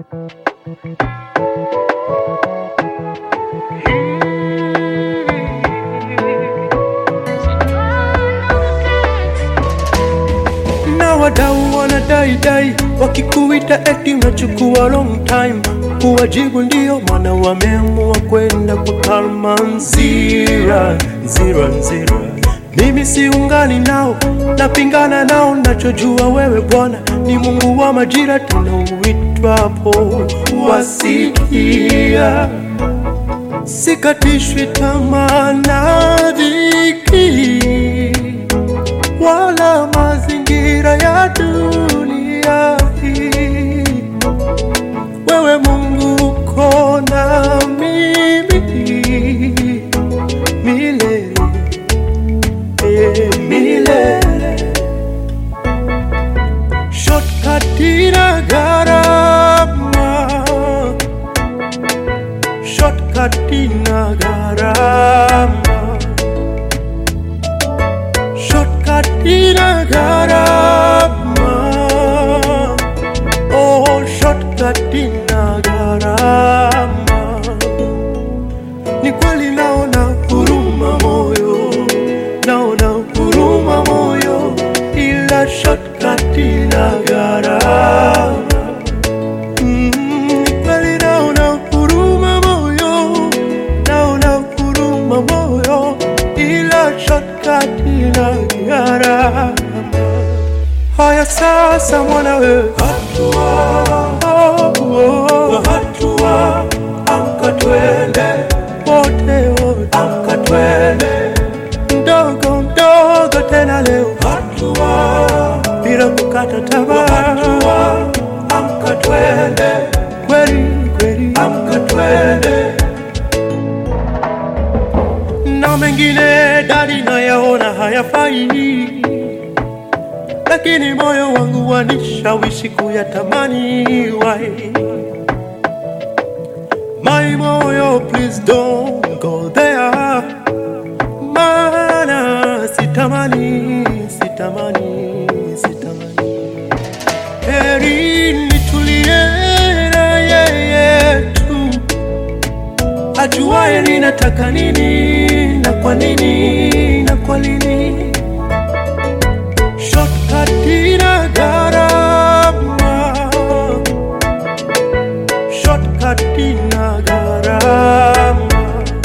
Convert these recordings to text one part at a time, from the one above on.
na wadau wanadaidai wakikuita eti unachukua long time kuwajibu ndio maana wameamua kwenda kwa kalma nzira nzira nzira mimi siungani nao napingana nao nachojua wewe bwana ni mungu wa majira tena uitwapo wasikia sikatishwi tamaa na dhiki wala mazingira ya dunia hii. Wewe Mungu uko na mimi milele, eh, milele. Shortcut ina gharama, shortcut ina gharama shortcut ina gharama oh shortcut ina gharama ni kweli naona huruma moyo naona huruma moyo ila shortcut ina gharama Mm, ni kweli naona huruma moyo naona huruma moyo ila shortcut ina gharama haya sasa mwanawe hatua oh, oh. hatua amka twende wote wote amka twende mdogo mdogo tena leo hatua bila kukata tamaa hatua amka twende kweli kweli amka twende na mengine dadi nayaona hayafai, lakini moyo wangu wanishawishi kuyatamani. Why? My moyo, please don't go there, maana sitamani, sitamani, sitamani. Heri nitulie na yeye tu ajuaye ninataka nini na kwa nini na kwa nini. Shortcut ina gharama, shortcut ina gharama,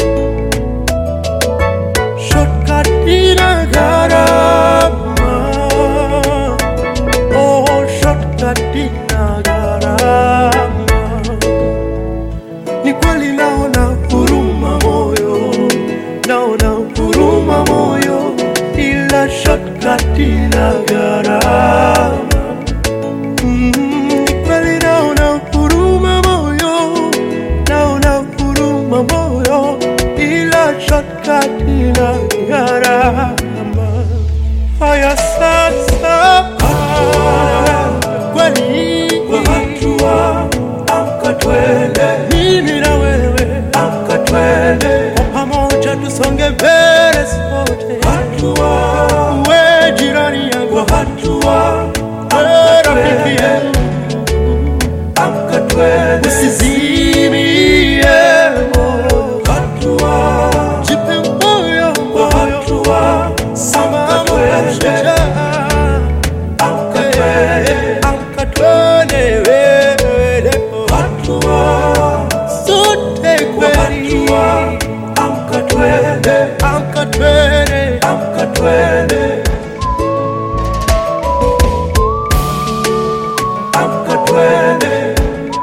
shortcut ina gharama, oh shortcut ina gharama ni kweli naona huruma moyo, naona huruma moyo, ila shortcut ina gharama. Mm, ni kweli naona huruma moyo, naona huruma moyo, ila shortcut ina gharama. Haya sasa, kweli hatua amka twende, mimi na wewe amka twende, kwa pamoja tusonge mbele sote, hatua we jirani yangu, hatua we rafiki yangu, amka twende, usizimie moyo, hatua jipe moyo moyo, hatua amka twende, amka twende, amka twende wewe leo, hatua sote kweli, amka twende, amka twende, amka twende, amka twende,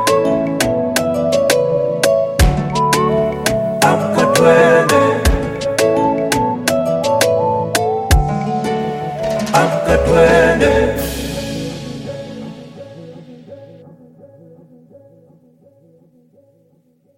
amka twende, amka twende.